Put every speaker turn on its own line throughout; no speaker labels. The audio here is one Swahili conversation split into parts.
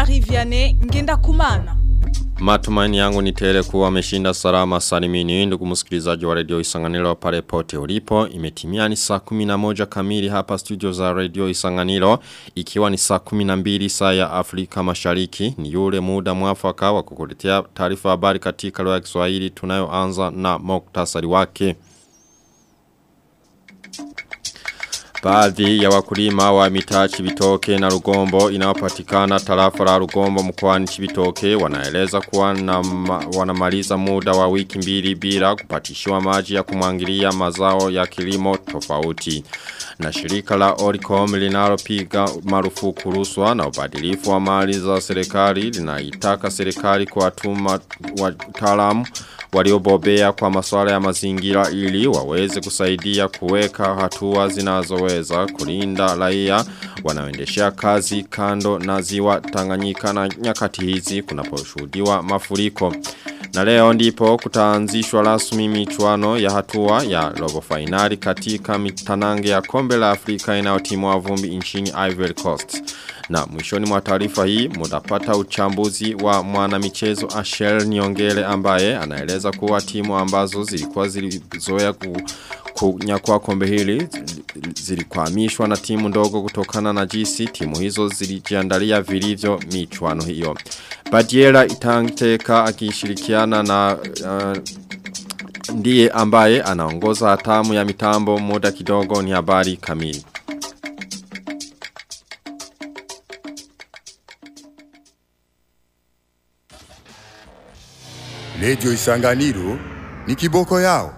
Jean-Marie Vianney ngenda kumana.
Matumaini yangu ni tele kuwa ameshinda salama salimini ndugu msikilizaji wa radio Isanganiro pale pote ulipo imetimia ni saa 11 kamili hapa studio za radio Isanganiro ikiwa ni saa 12 saa ya Afrika Mashariki ni yule muda mwafaka wa kukuletea taarifa habari katika lugha ya Kiswahili tunayoanza na muktasari wake Baadhi ya wakulima wa mitaa Chibitoke na Rugombo inayopatikana tarafa la Rugombo mkoani Chibitoke wanaeleza kuwa na wanamaliza muda wa wiki mbili bila kupatishiwa maji ya kumwangilia mazao ya kilimo tofauti. Na shirika la Oricom linalopiga marufuku ruswa na ubadilifu wa mali za serikali linaitaka serikali kuwatuma wataalamu waliobobea kwa masuala ya mazingira ili waweze kusaidia kuweka hatua zinazoweza kulinda raia wanaoendeshea kazi kando na ziwa Tanganyika na nyakati hizi kunaposhuhudiwa mafuriko. Na leo ndipo kutaanzishwa rasmi michuano ya hatua ya robo finali katika mitanange ya kombe la Afrika inayotimwa vumbi nchini Ivory Coast. Na mwishoni mwa taarifa hii mutapata uchambuzi wa mwanamichezo Ashel Niongele ambaye anaeleza kuwa timu ambazo zilikuwa zilizoea ku kunyakua kombe hili zilikwamishwa na timu ndogo kutokana na jinsi timu hizo zilijiandalia vilivyo michuano hiyo. Badiela itangiteka akishirikiana na uh, ndiye ambaye anaongoza hatamu ya mitambo muda kidogo ni habari kamili.
Radio Isanganiro ni kiboko yao.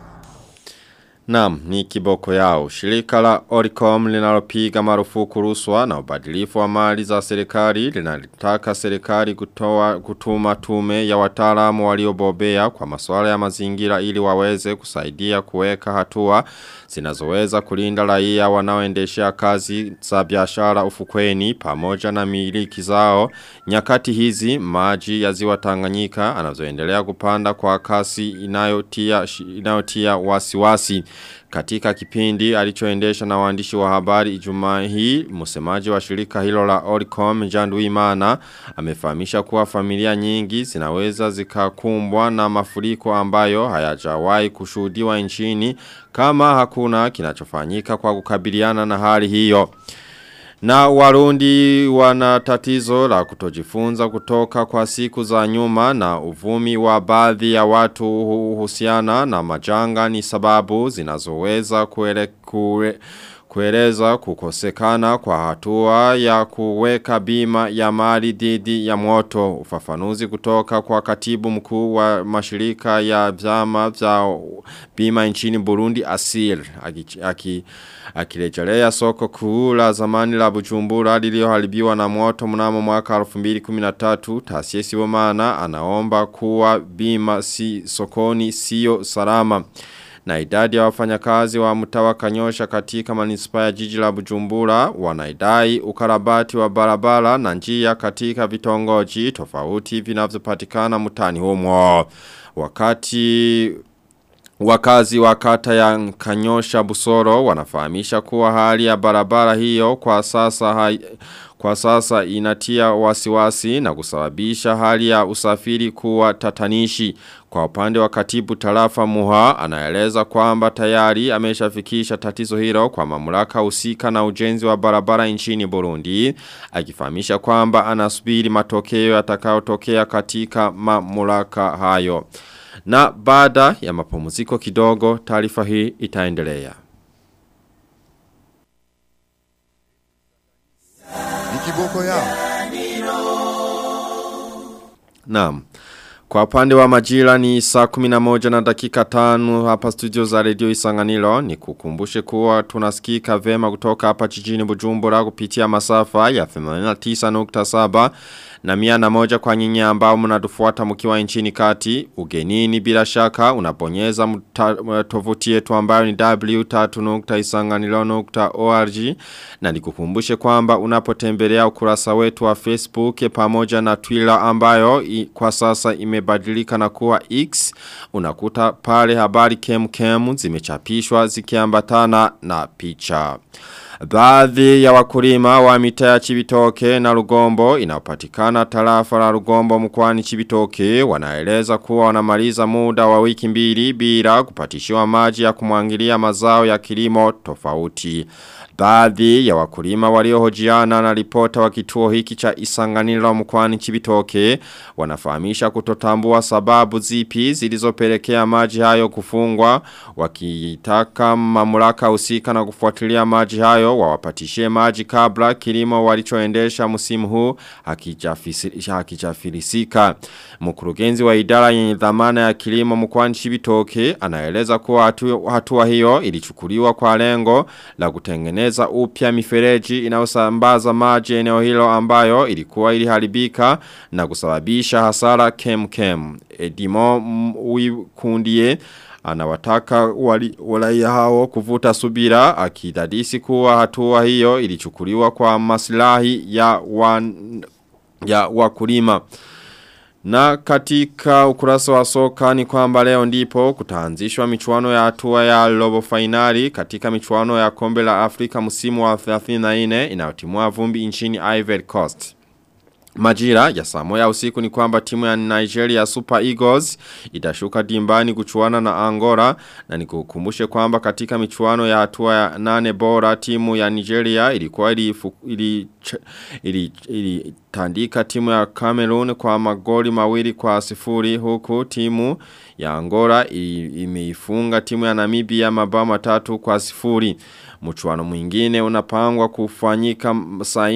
Naam, ni kiboko yao. Shirika la Oricom linalopiga marufuku ruswa na ubadilifu wa mali za serikali linalitaka serikali kutoa kutuma tume ya wataalamu waliobobea kwa masuala ya mazingira ili waweze kusaidia kuweka hatua zinazoweza kulinda raia wanaoendeshea kazi za biashara ufukweni pamoja na miliki zao. Nyakati hizi maji ya ziwa Tanganyika anazoendelea kupanda kwa kasi inayotia inayotia wasiwasi. Katika kipindi alichoendesha na waandishi wa habari Ijumaa hii, msemaji wa shirika hilo la Oricom Jandu Imana amefahamisha kuwa familia nyingi zinaweza zikakumbwa na mafuriko ambayo hayajawahi kushuhudiwa nchini kama hakuna kinachofanyika kwa kukabiliana na hali hiyo. Na warundi wana tatizo la kutojifunza kutoka kwa siku za nyuma na uvumi wa baadhi ya watu huhusiana na majanga ni sababu zinazoweza kuele, kue, kueleza kukosekana kwa hatua ya kuweka bima ya mali dhidi ya moto ufafanuzi kutoka kwa katibu mkuu wa mashirika ya vyama vya bima nchini Burundi Asir aki, akirejelea soko kuu la zamani la Bujumbura lililoharibiwa na moto mnamo mwaka 2013 taasisi maana anaomba kuwa bima si sokoni sio salama na idadi ya wafanyakazi wa mtawa kanyosha katika manispaa ya jiji la Bujumbura wanaidai ukarabati wa barabara na njia katika vitongoji tofauti vinavyopatikana mtani humo wakati Wakazi wa kata ya Kanyosha Busoro wanafahamisha kuwa hali ya barabara hiyo kwa sasa hai, kwa sasa inatia wasiwasi na kusababisha hali ya usafiri kuwa tatanishi. Kwa upande wa katibu tarafa muha anaeleza kwamba tayari ameshafikisha tatizo hilo kwa mamlaka husika na ujenzi wa barabara nchini Burundi. Akifahamisha kwamba anasubiri matokeo yatakayotokea katika mamlaka hayo. Na baada ya mapumziko kidogo taarifa hii itaendelea.
Ni kiboko yao.
Naam. Kwa upande wa majira ni saa 11 na dakika tanu hapa studio za radio isanganilo ni kukumbushe kuwa tunasikika vema kutoka hapa jijini bujumbura kupitia masafa ya 89.7 na mia na moja kwa nyinyi ambao mnatufuata mkiwa nchini kati ugenini bila shaka unabonyeza tovuti yetu ambayo ni w3.isanganilo.org na nikukumbushe kwamba unapotembelea ukurasa wetu wa Facebook pamoja na Twitter ambayo i, kwa sasa imebadilika na kuwa X unakuta pale habari kem kem zimechapishwa zikiambatana na picha. Baadhi ya wakulima wa mitaa ya Chibitoke na Rugombo inapatikana tarafa la Rugombo mkoani Chibitoke wanaeleza kuwa wanamaliza muda wa wiki mbili bila kupatishiwa maji ya kumwangilia mazao ya kilimo tofauti. Baadhi ya wakulima waliohojiana na ripota wa kituo hiki cha Isanganiro mkoani Chibitoke wanafahamisha kutotambua sababu zipi zilizopelekea maji hayo kufungwa wakitaka mamlaka husika na kufuatilia maji hayo wawapatishie maji kabla kilimo walichoendesha msimu huu hakijafilisika. Mkurugenzi wa idara yenye dhamana ya kilimo mkoani Chibitoke anaeleza kuwa hatua, hatua hiyo ilichukuliwa kwa lengo la kutengeneza upya mifereji inayosambaza maji eneo hilo ambayo ilikuwa iliharibika na kusababisha hasara kem kem. Edimo Uikundie anawataka wali, walaia hao kuvuta subira akidadisi kuwa hatua hiyo ilichukuliwa kwa maslahi ya wan, ya wakulima. Na katika ukurasa wa soka ni kwamba leo ndipo kutaanzishwa michuano ya hatua ya robo finali katika michuano ya kombe la Afrika msimu wa 34 inayotimua vumbi nchini Ivory Coast. Majira ya saa moja usiku ni kwamba timu ya Nigeria Super Eagles itashuka dimbani kuchuana na Angola na nikukumbushe kwamba katika michuano ya hatua ya nane bora timu ya Nigeria ilikuwa ili, ili, ili, ili tandika timu ya Cameroon kwa magoli mawili kwa sifuri huku timu ya Angola imeifunga timu ya Namibia mabao matatu kwa sifuri. Mchuano mwingine unapangwa kufanyika saa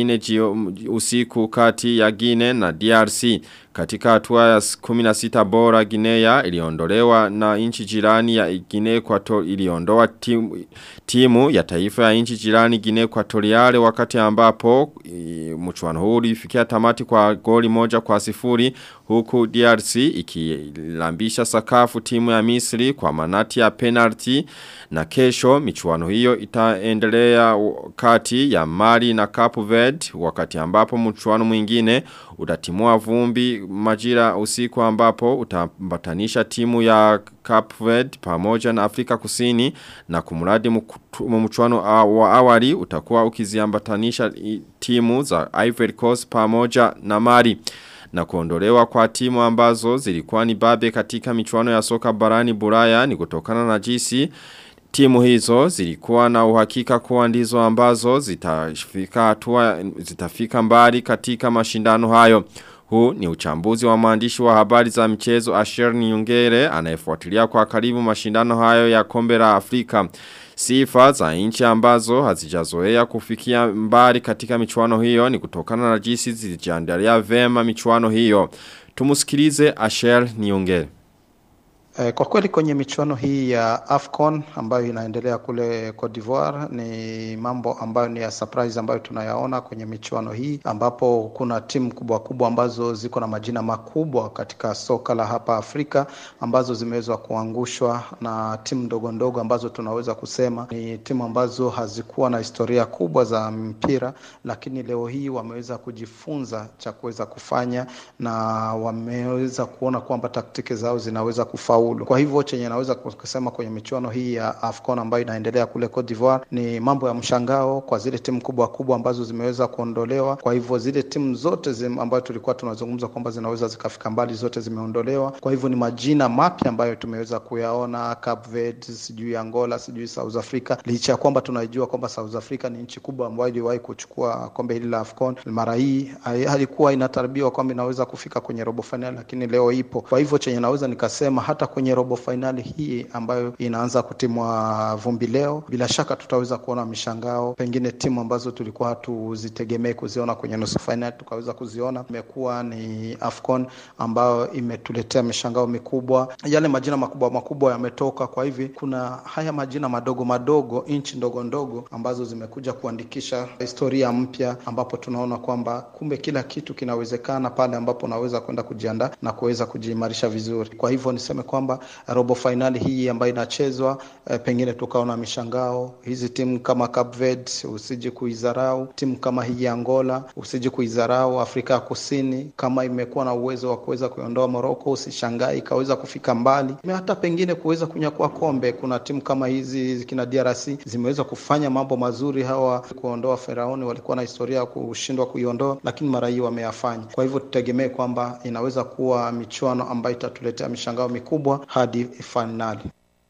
4 usiku kati ya Guinea na DRC. Katika hatua ya 16 bora Guinea iliondolewa na nchi jirani ya Guinea Equatorial iliondoa timu, timu ya taifa ya nchi jirani Guinea Equatorial wakati ambapo mchuano huu ulifikia tamati kwa goli moja kwa sifuri huku DRC ikilambisha sakafu timu ya Misri kwa manati ya penalty na kesho michuano hiyo itaendelea kati ya Mali na Cape Verde wakati ambapo mchuano mwingine utatimua vumbi majira usiku ambapo utambatanisha timu ya Cape Verde pamoja na Afrika Kusini na kumradi mchuano wa awali utakuwa ukiziambatanisha timu za Ivory Coast pamoja na Mali na kuondolewa kwa timu ambazo zilikuwa ni babe katika michuano ya soka barani Buraya ni kutokana na jinsi Timu hizo zilikuwa na uhakika kuwa ndizo ambazo zitafika hatua zitafika mbali katika mashindano hayo. Huu ni uchambuzi wa maandishi wa habari za mchezo Asher Nyungere anayefuatilia kwa karibu mashindano hayo ya kombe la Afrika. Sifa za nchi ambazo hazijazoea kufikia mbali katika michuano hiyo ni kutokana na jinsi zilijiandalia vema michuano hiyo. Tumusikilize Asher Nyungere.
Kwa kweli kwenye michuano hii ya AFCON ambayo inaendelea kule Cote d'Ivoire ni mambo ambayo ni ya surprise ambayo tunayaona kwenye michuano hii ambapo kuna timu kubwa kubwa ambazo ziko na majina makubwa katika soka la hapa Afrika ambazo zimeweza kuangushwa na timu ndogo ndogo ambazo tunaweza kusema ni timu ambazo hazikuwa na historia kubwa za mpira, lakini leo hii wameweza kujifunza cha kuweza kufanya na wameweza kuona kwamba taktiki zao zinaweza kufaulu kufaulu. Kwa hivyo chenye naweza kusema kwenye michuano hii ya AFCON ambayo inaendelea kule Cote d'Ivoire ni mambo ya mshangao kwa zile timu kubwa kubwa ambazo zimeweza kuondolewa. Kwa hivyo zile timu zote zim, ambayo tulikuwa tunazungumza kwamba zinaweza zikafika mbali zote zimeondolewa. Kwa hivyo ni majina mapya ambayo tumeweza kuyaona, Cape Verde, sijui Angola, sijui South Africa, licha ya kwamba tunajua kwamba South Africa ni nchi kubwa ambayo iliwahi kuchukua kombe hili la AFCON. Mara hii halikuwa inatarabiwa kwamba inaweza kufika kwenye robo finali, lakini leo ipo. Kwa hivyo chenye naweza nikasema hata kwenye robo fainali hii ambayo inaanza kutimwa vumbi leo, bila shaka tutaweza kuona mishangao, pengine timu ambazo tulikuwa hatuzitegemei kuziona kwenye nusu fainali tukaweza kuziona. Imekuwa ni AFCON ambayo imetuletea mishangao mikubwa, yale majina makubwa makubwa yametoka. Kwa hivi kuna haya majina madogo madogo, nchi ndogo ndogo ambazo zimekuja kuandikisha historia mpya, ambapo tunaona kwamba kumbe kila kitu kinawezekana pale ambapo unaweza kwenda kujiandaa na kuweza kujiimarisha vizuri. Kwa hivyo niseme kwamba kwamba robo fainali hii ambayo inachezwa eh, pengine tukaona mishangao hizi timu kama Cape Verde usije kuidharau, timu kama hii ya Angola usije kuidharau, Afrika ya Kusini kama imekuwa na uwezo wa kuweza kuiondoa Morocco, usishangai ikaweza kufika mbali, hata pengine kuweza kunyakua kombe. Kuna timu kama hizi kina DRC zimeweza kufanya mambo mazuri, hawa kuondoa Feraoni walikuwa na historia ya kushindwa kuiondoa, lakini mara hii wameyafanya. Kwa hivyo tutegemee kwamba inaweza kuwa michuano ambayo itatuletea mishangao mikubwa hadi fainali.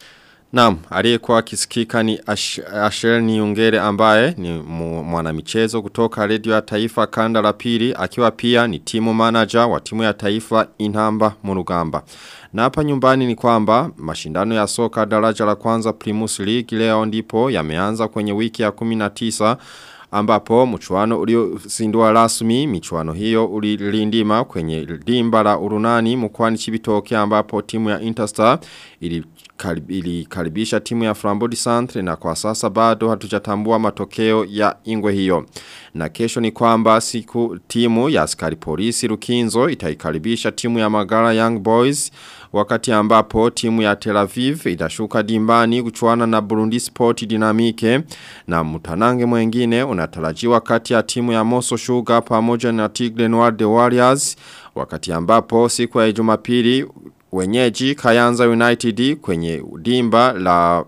Naam, aliyekuwa akisikika ni Ash Asher Niungere ambaye ni mwanamichezo kutoka redio ya taifa kanda la pili akiwa pia ni timu manager wa timu ya taifa Inhamba Murugamba. Na hapa nyumbani ni kwamba mashindano ya soka daraja la kwanza Primus League leo ndipo yameanza kwenye wiki ya 19 ambapo mchuano uliozindua rasmi michuano hiyo ulilindima kwenye dimba la urunani mkwani chibitoke ambapo timu ya Interstar ili ilikaribisha timu ya Flambodi Santre na kwa sasa bado hatujatambua matokeo ya ingwe hiyo. Na kesho ni kwamba siku timu ya askari polisi Rukinzo itaikaribisha timu ya Magara Young Boys wakati ambapo timu ya Tel Aviv itashuka dimbani kuchuana na Burundi Sport Dynamique na mtanange mwengine unatarajiwa kati ya timu ya Moso Sugar pamoja na Tigre Noir The Warriors wakati ambapo siku ya Jumapili wenyeji Kayanza United kwenye dimba la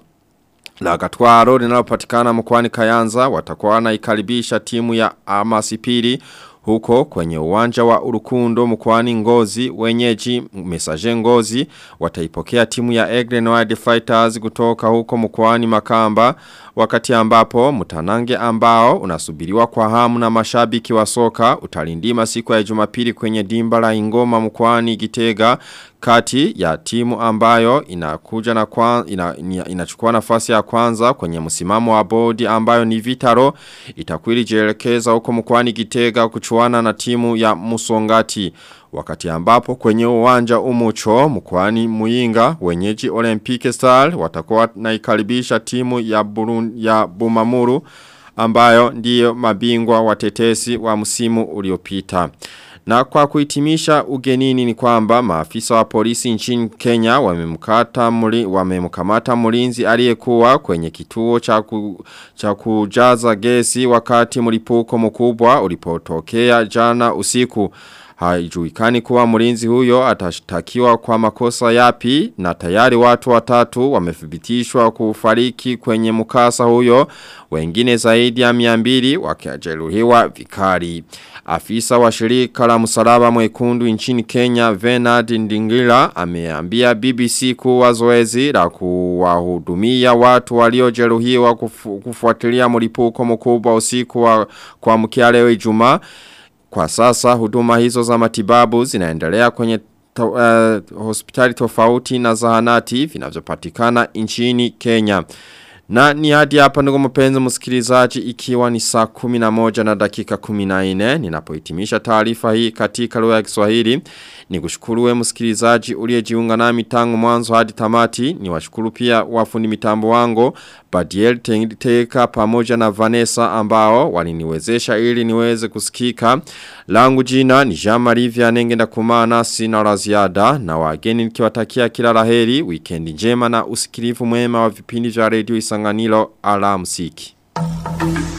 la Gatwaro linalopatikana mkoani Kayanza watakuwa wanaikaribisha timu ya Amasipiri huko kwenye uwanja wa Urukundo mkoani Ngozi wenyeji Messager Ngozi wataipokea timu ya Egre Noir Fighters kutoka huko mkoani Makamba wakati ambapo mtanange ambao unasubiriwa kwa hamu na mashabiki wa soka utalindima siku ya Jumapili kwenye dimba la Ingoma mkoani Gitega kati ya timu ambayo inakuja na kwa, ina, ina, inachukua nafasi ya kwanza kwenye msimamo wa bodi ambayo ni Vitaro itakwili jelekeza huko mkwani Gitega kuchuana na timu ya Musongati wakati ambapo kwenye uwanja umucho mkwani Muinga wenyeji Olympic Star watakuwa naikaribisha timu ya, Burun, ya Bumamuru ambayo ndiyo mabingwa watetesi wa msimu uliopita. Na kwa kuhitimisha ugenini ni kwamba maafisa wa polisi nchini Kenya wamemkata muli, wamemkamata mlinzi aliyekuwa kwenye kituo cha, ku, cha kujaza gesi wakati mlipuko mkubwa ulipotokea jana usiku. Haijuikani kuwa mlinzi huyo atashtakiwa kwa makosa yapi na tayari watu watatu wamethibitishwa kufariki kwenye mkasa huyo wengine zaidi ya miambili wakiajeruhiwa vikali. Afisa wa shirika la msalaba mwekundu nchini Kenya Venard Ndingila ameambia BBC kuwa zoezi la kuwahudumia watu waliojeruhiwa kufu, kufuatilia mlipuko mkubwa usiku wa kwa mkia leo Ijumaa kwa sasa huduma hizo za matibabu zinaendelea kwenye to, uh, hospitali tofauti na zahanati vinavyopatikana nchini Kenya. Na ni hadi hapa ndugu mpenzi msikilizaji ikiwa ni saa 11 na dakika 14 ninapohitimisha taarifa hii katika lugha ya Kiswahili ni kushukuru msikilizaji uliyejiunga nami tangu mwanzo hadi tamati ni washukuru pia wafundi mitambo wangu Badiel Teka pamoja na Vanessa ambao waliniwezesha ili niweze kusikika langu jina ni Jean-Marie Vianenge na kumana sina la ziada na wageni nikiwatakia kila laheri weekend njema na usikilivu mwema wa vipindi vya radio Isanganiro alamsiki.